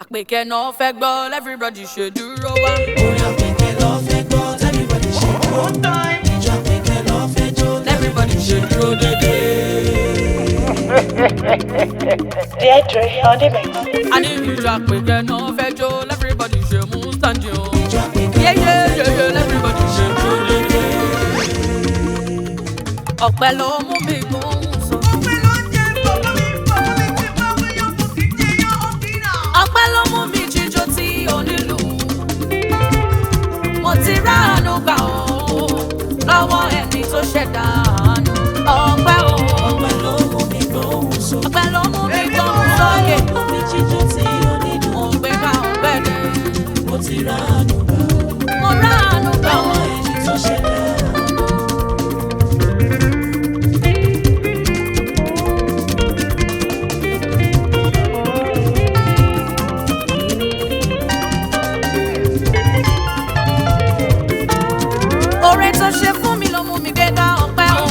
àpèkẹ́ náà fẹ́ gbọ́ everybody ṣe dúró wá. orin àpèkẹ́ lọ fẹ́ gbọ́ everybody ṣe dúró. ìjọ àpèkẹ́ lọ fẹ́ jó everybody ṣe dúró dédé. Deidre on the mix. a ní ìjọ àpèkẹ́ náà fẹ́ jó everybody ṣe mú stand o. ìjọ àpèkẹ́ yéyé yéyé everybody ṣe dúró dédé. ọ̀pẹ ló mú mi gbóhùn sọ. ọpẹ́ ló mú mi jíjó tí onílù mo ti ráàánú gbà ó lọ́wọ́ ẹni tó ṣẹ̀dá àánú ọpẹ́ o ọpẹ́ ló mú mi gbóhùn sókè. ọpẹ́ ló mú mi gbóhùn sókè omi jíjó tí ó nínú mo gbé ká ọpẹ́ ni mo ti rà ánú gbà. mo ráàánú gbà ó àwọn ẹni tó ṣẹ̀dá oore tó ṣe fún mi ló mú mi gbé ká ọpẹ́ o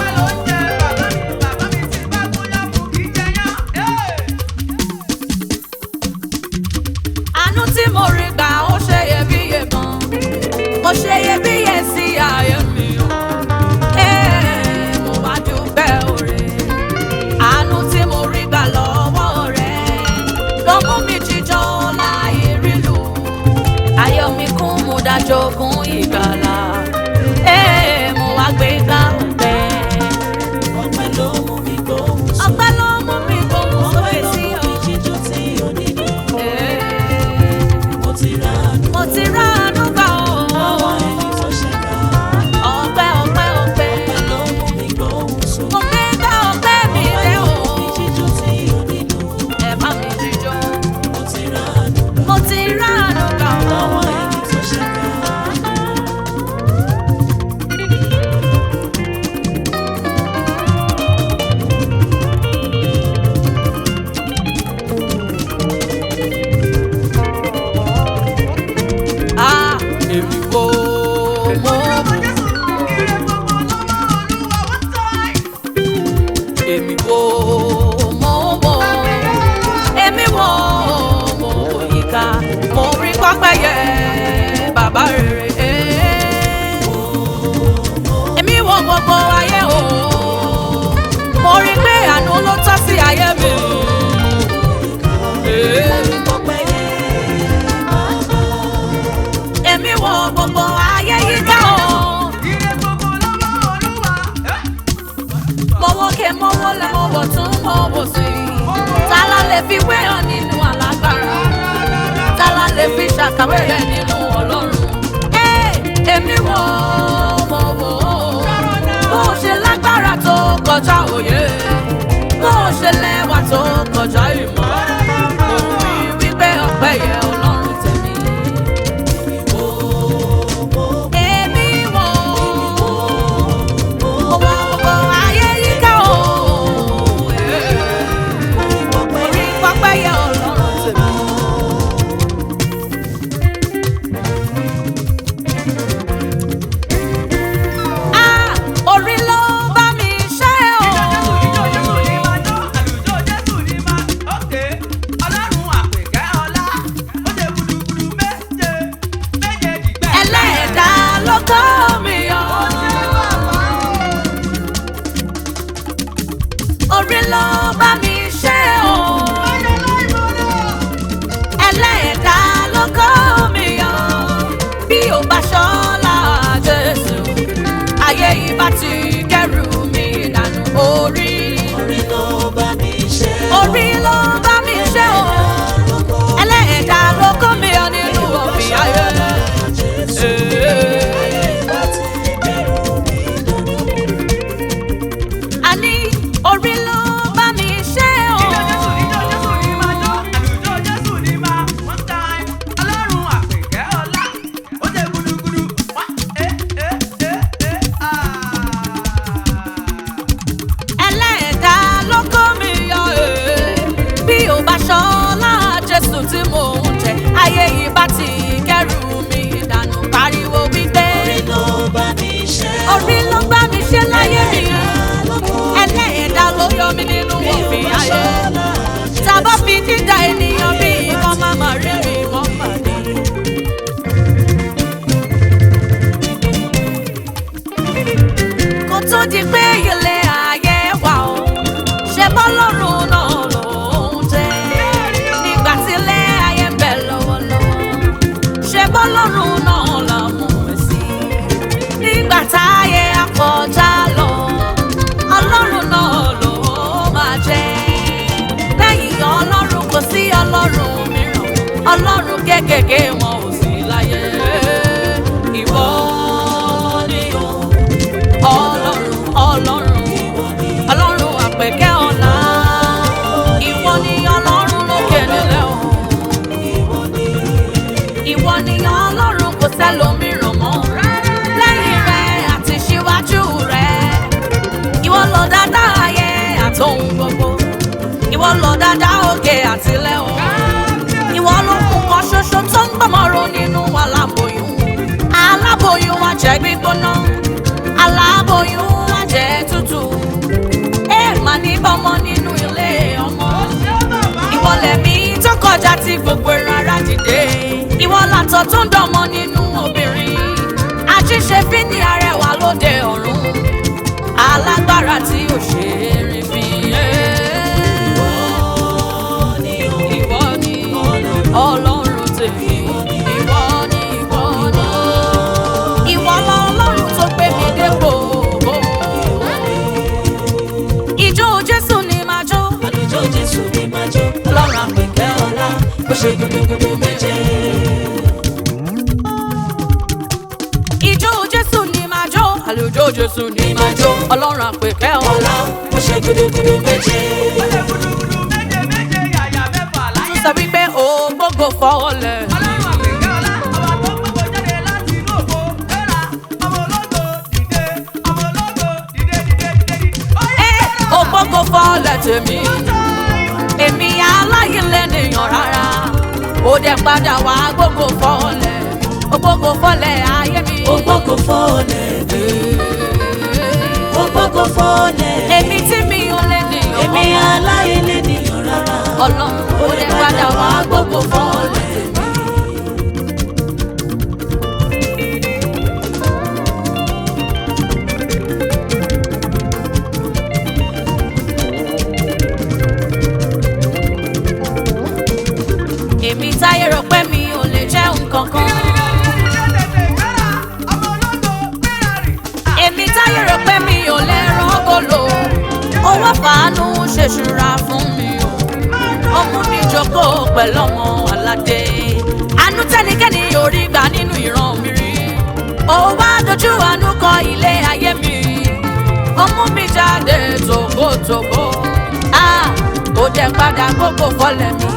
àánú tí mo rí gbà ó ṣe iyebíye gan ó ṣe iyebíye sí ayé mi o Ee, mo wá dúpẹ́ oore àánú tí mo rí gbà lọ́wọ́ rẹ ló mú mi jíjọ láì rílu ayọ̀ mi kún mo dájọ́ kún ìgbàlà Ee, mo wá gbé ká ọpẹ́ ọpẹ́ ló mú mi gbóhùn sókè. ọpẹ́ ló mú mi gbóhùn ọpẹ́ sókè ló sí mú ọ. mi jíjó tí ó nínú Ee, mo ti rà ánú. mo ti ráàánú gbà àwọn ó. ẹni tó ṣẹ̀dá ọpẹ́ ọpẹ́ ọpẹ́ ọpẹ́ ló mú mi gbóhùn sókè. mo gbé ká ọpẹ́ mi ọpẹ́ dé ló o mú mi jíjó tí ó nínú ẹ bá mi jíjọ mo ti rà ánú. mo ti ráàánú gbà àwọn ó. ẹni tó ṣẹ̀dá a èmi wo mo èmi wo mo mo èmi wo mo yíká mo rí pápẹ́yẹ bàbá rere èmi wo gbogbo ayé o mo rí pé àánú ló tọ́ sí ayé mi. Èmi ọpẹ́ yẹn bàbá. èmi wo gbogbo ayé yíká o. mọ̀wókè mọ̀wólẹ̀ mọ̀wọ̀ tún mọ̀wọ̀ sí i. tálá lè fi wéyàn nínú alágbára. tálá lè fi ṣàkàwé rẹ̀ nínú ọlọ́run. Ẹ́, èmi wo mo wò ó. bó o ṣe lágbára tó kọjá òye. bó o ṣe lẹ́wà tó kọjá ìmọ̀. mo wí wípé ọpẹ́ yẹ ọlọ́run tèmi. Èmi wò ó wọ gbogbo ayé yíká o. Orí pápá yẹ ọlọ́run tèmi. Ah, orí ló bá mi ṣe o. Ẹlẹ́ẹ̀dá ló kọ́ mi yọ. Orí ló bá mi ṣe o. Ẹlẹ́ẹ̀dá ló kọ́ mi yọ. Bí o bá ṣọ́lá Jésù, ayé yìí bá ti kẹ́rù mi dànù. Orí orí ló bá mi ṣe. orí ló bá mi ṣe o. Ẹlẹ́ẹ̀dá ló kọ́ mi yọ nínú òfin ayé. Jésù. Ayé ìbá ti bẹ̀rù mi dànù. Àní orí ló bá mi ṣe o. ẹlẹ́ẹ̀dá ló kó mi yọ ee. bí o bá ṣọlá jésù tí mò ń jẹ ayé yìí bá ti kẹrù mi dànù pariwo wípé Orí ló bá mi ṣe. orí ló bá mi ṣe láyé mi Ẹlẹ́ẹ̀dá ló kọ́ mi. ẹlẹ́ẹ̀dá ló yọ mí nínú Bí o òfin bá ayé ṣọ́lá tá a bá fi dídá ènìyàn bí nǹkan má má rí mi ọlọ́run náà là mọ̀ ẹ́ sí. nígbà táyé akọjá lọ ọlọ́run náà ló máa jẹ́. lẹ́yìn ọlọ́run kò sí ọlọ́run mìíràn ọlọ́run kékèké wọn ò sí láyé. ìwọ ni o ọlọ́run ọlọ́run ọlọ́run àpèkẹ́ ọ̀la ìwọ ni ọlọ́run lókè nílẹ̀ o ìwọ ni ọlọ́run kò sẹ́lòmíràn mọ́ lẹ́yìn rẹ àti síwájú rẹ ìwọ lọ dáadáa ayé àtòhun gbogbo ìwọ lọ dáadáa òkè àtìlẹ̀ o ìwọ ló mú kan ṣoṣo tó ń gbọmọrò nínú aláboyún aláboyún wa jẹ gbígbóná aláboyún wa jẹ tútù ẹ má ní bọmọ nínú ilé ọmọ ìwọ lẹ̀mí tó kọjá tí gbogbo rárá dìde ìwọ làtọ̀ tó ń dánmọ́ nínú obìnrin àjíṣe fi ní arẹwà lóde ọ̀run alágbára tí ò ṣe é rìn fi ìwọ ni ọlọ́run tèmi ìwọ ni ìwọ ni ìwọ lọ́lọ́run tó gbé mi dépò ìjó jésù ni màá jó Àlùjọ Jésù ni máa jó, ọlọ́run àpèkẹ́ ọ̀la, ó ṣe gudugudu méje. ìjó jésù ni màá jó àlùjó jésù ni màá jó ọlọ́run àpèkẹ́ ọ̀la. Ọ̀la, ó ṣe gudugudu méje. tún sọ wípé o gbogbo fọwọ́lẹ̀. ẹ o gbogbo fọwọ́lẹ̀ tèmi èmi aláyé lẹ́nìyàn rárá ó dẹ̀ padà wá gbogbo fọwọ́lẹ̀ o gbogbo fọlẹ̀ ayé mi. Ó gbọ́kọ̀ fọ́ọ̀lẹ̀, ó gbọ́kọ̀ fọ́ọ̀lẹ̀. èmi tí mi ò lẹ́nìyàn Èmi aláìlé nìyàn rárá. ọlọ́run ó dẹ̀ padà wá gbogbo fọwọ́lẹ̀. èmi táyé rò pé mi ò lè jẹ́ nǹkan kan. èmi táyé rò pé mi ò lè rọ́gọ́lò owó fàánú ṣèṣúra fún mi o ọmú mi jókòó pẹ̀lú ọmọ aládé àánú tẹ́nikẹ́ni yóò rí gbà nínú ìran mi rí ó wá dojú àánú kọ ilé ayé mi ọmú mi jáde tòbótòbó ah ó jẹ́ padà gbogbo fọlẹ̀ mi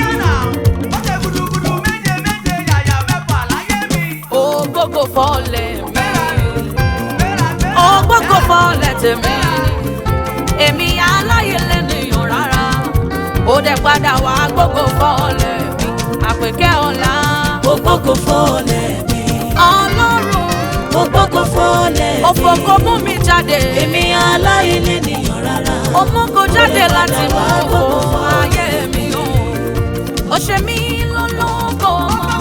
ó gbogbo fọlẹ̀ mi. ògbógbò fọlẹ̀ tèmi èmi aláyé lẹ́nìyàn rárá ó dẹ̀ padà wá gbogbo fọlẹ̀ mi àpèkẹ́ ọ̀la Ó gbọ́kọ̀ fọ́ọ̀lẹ̀ mi. ọlọ́run Ó gbọ́kọ̀ fọ́ọ̀lẹ̀ mi. òfòkò mú mi jáde Èmi aláìlé nìyàn rárá. òmùgò jáde láti mú òfò ayé mi o ó ṣe mí lólógo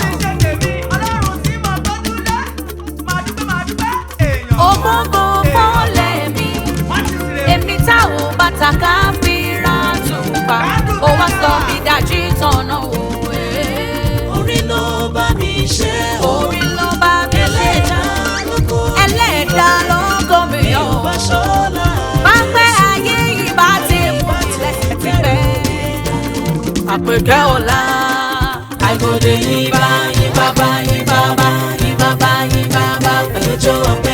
ògbógbò fọlẹ̀ mi èmi táwọn bàtà ká fi ra tùpà ó wá sọ mí dájí tọ̀nà wò ẹ́. Orí ló bá mi ṣe o. orí ló bá mi lé Ẹlẹ́dàá ló kó ẹlẹ́dàá ló kọ́ mi mi yọ. ò bá ṣọ́la. pápẹ́ ayé yìí bá ti mú ilẹ̀ ti pẹ́. àpèkẹ́ ọ̀la Àgòdè yín bá yín bàbá yín bàbá yín bàbá yín bàbá pẹ̀lú jó ọpẹ́.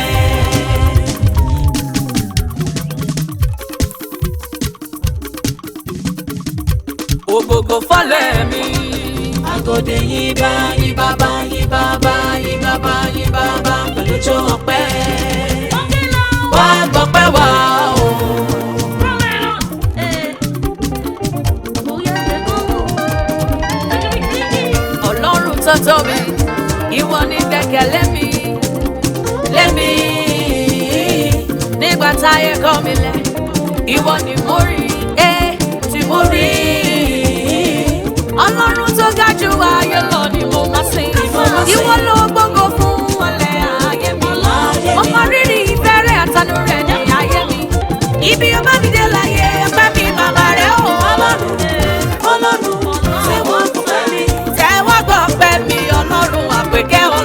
ògògò fọlẹ̀ mi. Àgòdè yín bá yín bàbá yín bàbá yín bàbá yín bàbá pẹ̀lú jó ọpẹ́. Wá gbọ́pẹ́ wá o. ọlọ́run tó tóbi ìwọ ní gbẹ́kẹ̀lé mi lémi nígbà táyé kọ̀ mí lẹ̀ ìwọ ni mo rí ẹ tí mo rí ọlọ́run tó ga jù ayé lọ ni mo máa sìn ìwọ ló gbógo fún ọlẹ̀ ayé mi mo mọ rírì ìfẹ́ rẹ̀ àtànú rẹ̀ ní ayé mi ibi ọba mi dé láyé ẹgbẹ́ mi bàbá rẹ̀ ò ọlọ́run Ọlọ́run ṣé wọ́n fẹ́ mi? tẹ́wọ́ gbọ́ pẹ́ mi ọlọ́run àpèkẹ́ ọlá.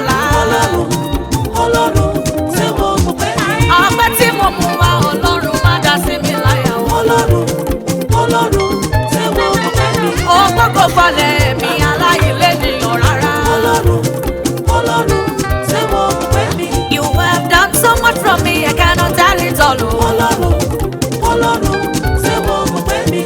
ọlọ́run tẹ́wọ́ ọpẹ́ mi. ó gbọ́kọ̀ falẹ̀ mi aláìlẹ́nìyàn rárá. ọlọ́run ọlọ́run tẹ́wọ́ ọpẹ́ mi. You have done so much for me, I cannot tell it all. oh. ọlọ́run ọlọ́run tẹ́wọ́ ọpẹ́ mi.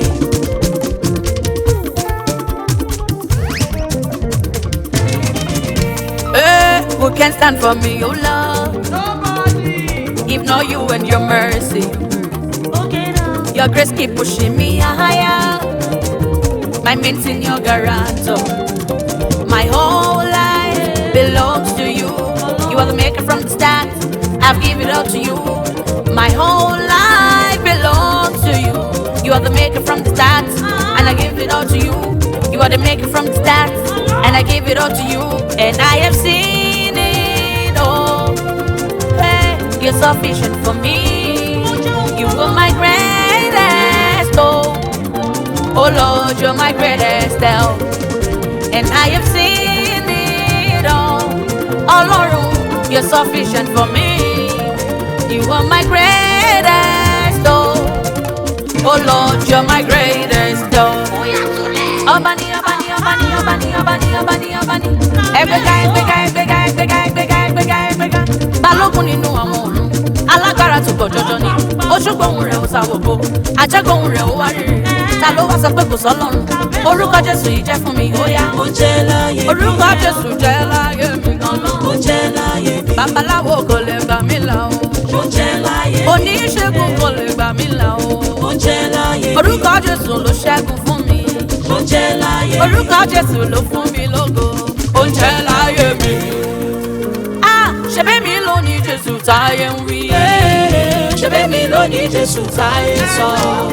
Hey, who can stand for me, oh Lord? If not you and your mercy, your grace keep pushing me higher. My mint in your guarantor. My whole life belongs to you. You are the maker from the start. I've given it all to you. My whole life belongs to you. You are the maker from the start, and I give it all to you. You are the maker from the start, and I give it all to you. And I have seen it all. Hey, you're sufficient for me. You are my greatest hope. Oh Lord, you're my greatest help. And I have seen it all. Ọlọ́run, you're sufficient for me. You are my greatest hope. Oh Lord, you're my greatest hope. Ọba ni, ọba ni, ọba ni, ọba ni, ọba ni, ọba ni, ọba ni. Ẹgbẹ́ga, ẹgbẹ́ga, ẹgbẹ́ga, ẹgbẹ́ga, ẹgbẹ́ga, ẹgbẹ́ga, ẹgbẹ́ga. Balógun nínú àwọn ọ̀run, alágbára tó pọ̀ jọjọ ni. Oṣùgbọ́n rẹ̀ ó sáwògbó, àjẹgùn rẹ̀ ó wá rírì. Ta ló wá sọ pé kò sọ́lọ́run? Orúkọ Jésù yìí jẹ́ fún mi, ó yá. ó jẹ́ láyé mi. Orúkọ Jésù jẹ́ láyé mi gan-an. ó jẹ́ láyé mi. Babaláwo kò lè gbà mí là o. ó jẹ́ láyé mi. Oníṣègùn kò lè gbà mí là o. ó jẹ́ láyé mi. Orúkọ Jésù ló ṣẹ́gun fún mi. ó jẹ́ láyé mi. Orúkọ Jésù ló fún mi lógo. Oúnjẹ láyé mi. Ah! Ṣebí mi ló ní Jésù táyé ń wí. ṣe bẹ́ẹ̀ mi lónìí jésù táyé sọ.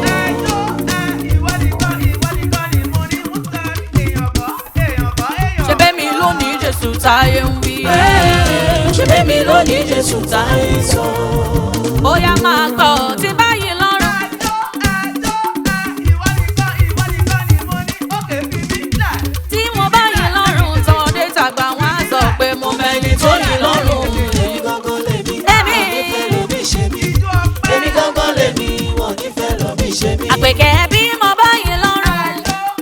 Ṣebí mi ló ní Jésù táyé ń wí. ṣe bẹ́ẹ̀ mi lónìí jésù táyé sọ. Ó yá máa gbọ́ tí báyìí lọ́rùn. Tí mo báyìí lọ́rùn tán dé tàgbà wọn á sọ pé mo mẹ́ni tó yìí lọ́rùn. èmi gángan lèmi. Èmi. ìfẹ́ lómi ṣe mí. èmi gángan lèmi. wọ́n nífẹ̀ẹ́ lómi ṣe mí. Àpèkẹ́ bí mo báyìí lọ́rùn.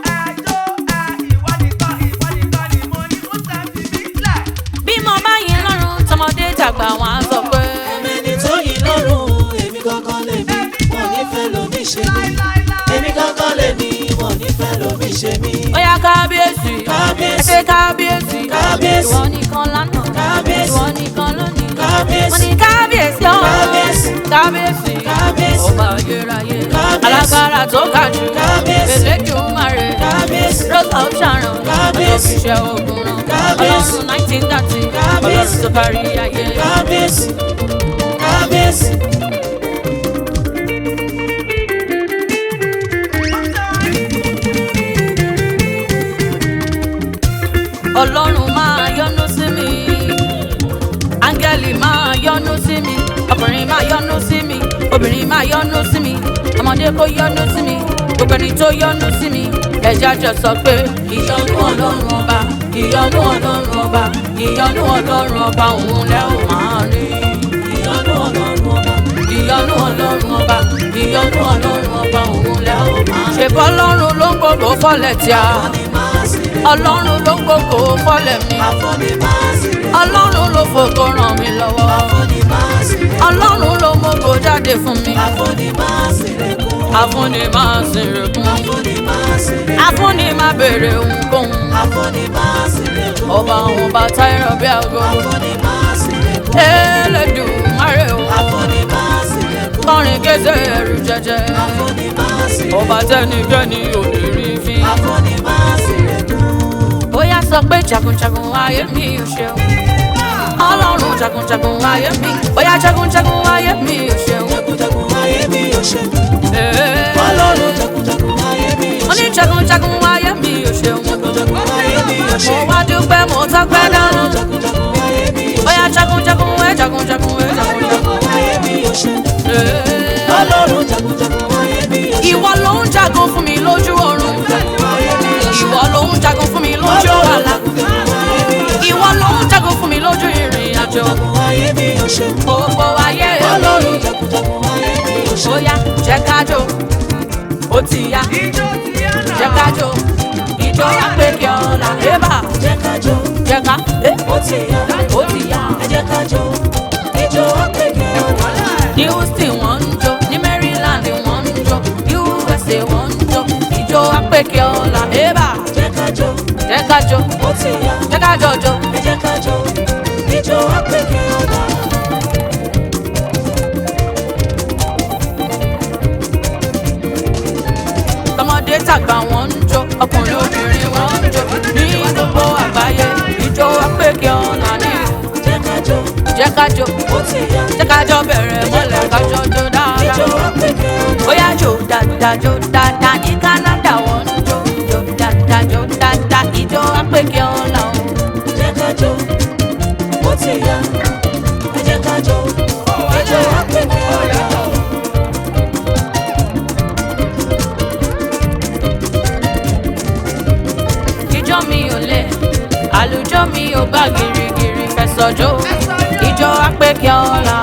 Bí mo báyìí lọ́rùn tọmọdé tàgbà wọn á sọ pé. ẹni tó yìí lọ́rùn. èmi gángan lèmi. wọ́n nífẹ̀ẹ́ lómi ṣe mí. èmi gángan lèmi. wọ́n nífẹ̀ẹ́ lómi ṣe mí. Ó yá kábíyèsí. Kábíyèsí. Ẹ ṣé kábíyèsí. Kábíyèsí. Ìwọ nìkan lánàá. Kábíyèsí. Ìwọ nìkan lónìí. Kábíyèsí. Wọ́n ní kábíyèsí ọ̀. Kábíyèsí. Kábíyèsí. Kábíyèsí. Ọba ayérayé. Kábíyèsí. Alágbára tó ga jù. Kábíyèsí. Elédùmarè. Kábíyèsí. Rose of Sharon. Kábíyèsí. Ọlọ́fiṣẹ́ ogun rán. Kábíyèsí. Ọlọ́run nineteen thirty. Kábíyèsí. Ọlọ́run tó kárí ayé. kábíyèsí. kábíyèsí. ọlọ́run máa yọ́nú sí mi áńgẹ́lì máa yọ́nú sí mi ọkùnrin máa yọ́nú sí mi obìnrin máa yọ́nú sí mi ọmọdé kó yọ́nú sí mi gbogbo ẹni tó yọ́nú sí mi ẹ̀jẹ̀ àjọ sọ pé ìyọ́nú ọlọ́run ọba ìyọ́nú ọlọ́run ọba ìyọ́nú ọlọ́run ọba òun lẹ́ ò máa rí ìyọ́nú ọlọ́run ọba. ìyọ́nú ọlọ́run ọba ìyọ́nú ọlọ́run ọba òun lẹ́ ò máa rí. ṣèbọ́ ọlọ́run ló ń gbogbo fọ́lẹ̀ tí a àfọ̀nì máa sì rè. ọlọ́run ló ń gbogbo fọ́lẹ̀ mi àfọ̀nì máa sì rè. ọlọ́run ló fògo ràn mí lọ́wọ́ àfọ̀nì máa sì rè. ọlọ́run ló mọ́gò jáde fún mi àfọ̀nì máa sì rè kún. àfúnni máa sì rẹ̀kún àfọ̀nì máa sì rè. àfúnni máa béèrè ohunkóhun àfọ̀nì máa sì rè kún. ọba àwọn bàtà ìrọ̀ bí aago àfọ̀nì máa sì rè kún. Elédùmarè o àfọ̀nì máa sì rè kún. kọrin kése ẹrù jẹjẹ àfọ̀nì máa sì rè kún. ọba tẹnikẹ́ni ò lè rí fi àfọ̀nì máa sì rè kún. ó yá sọ pé jagunjagun ayé mi ò ṣeun ọlọ́run jagunjagun ayé mi ó yá jagunjagun ayé mi ò ṣeun. jagunjagun ayé mi ò ṣe. Ee. ọlọ́run jagunjagun ayé mi ò mo ṣe. ní jagunjagun ayé mi ò ṣeun. jagunjagun ayé mi ò mo ṣe. wá dúpẹ́ mo tọ́pẹ́ dáná. ọlọ́run jagunjagun ayé mi ò ṣe. ó yá jagunjagun ẹ jagunjagun ẹ jagunjagun. jagunjagun ayé mi ò ṣe. Ee. ọlọ́run jagunjagun ayé mi ò ṣe. ìwọ ló ń jagun fún mi lójú oorun. ayé mi ò ṣe. ìwọ ló ń jagun fún mi lójú ọlọ́run àlá. jagunjagun ayé mi ò ṣe. ìwọ ló ń jagun fún mi lójú ìrìn àjò. jagunjagun ayé mi ò ṣe. gbogbo ayé ọlọ́run mi. jagunjagun ayé mi ò ṣe. ó yá jẹ́ ká jó. ó ó ti yá jẹ́ ká jó ìjọ apèkè ọ̀la ébà jẹ́ ká jó jẹ́ ká eh, ó ti yá ó ti yá. ẹ jẹ́ ká jó ijó àpèkè ọ̀la. ní houston wọ́n ń jó ní maryland wọ́n ń jó usa wọ́n ń jó ìjọ apèkè ọ̀la ébà jẹ́ ká jó jẹ́ ká jó ó ti yá jẹ́ ká jọjọ. ẹ jẹ́ ká jó ijó àpèkè ọ̀la. tọmọdé tàgbà wọ́n ń jó ọkùnrin obìnrin wọ́n ń jó ní gbogbo àgbáyé ìjọ apèkè ọ̀la ní jẹ́ ká jó jẹ́ ká jó ó ti yá jẹ́ ká jọ bẹ̀rẹ̀ mọ́lẹ̀ ká jọ jó ijó dáadáa. àpèkè ọ̀la. bóyá jó dáadáa jó dáadáa ní canada wọ́n ń jó jó dáadáa jó dáadáa ìjọ apèkè ọ̀la o. jẹ́ ká jó ó ti yá ẹ jẹ́ ká jó ijó àpèkè ọ̀la. ìjọ mi ò lè àlùjọ mi ò gbà gírígírí fẹsọjọ ìjọ apèkè ọ̀la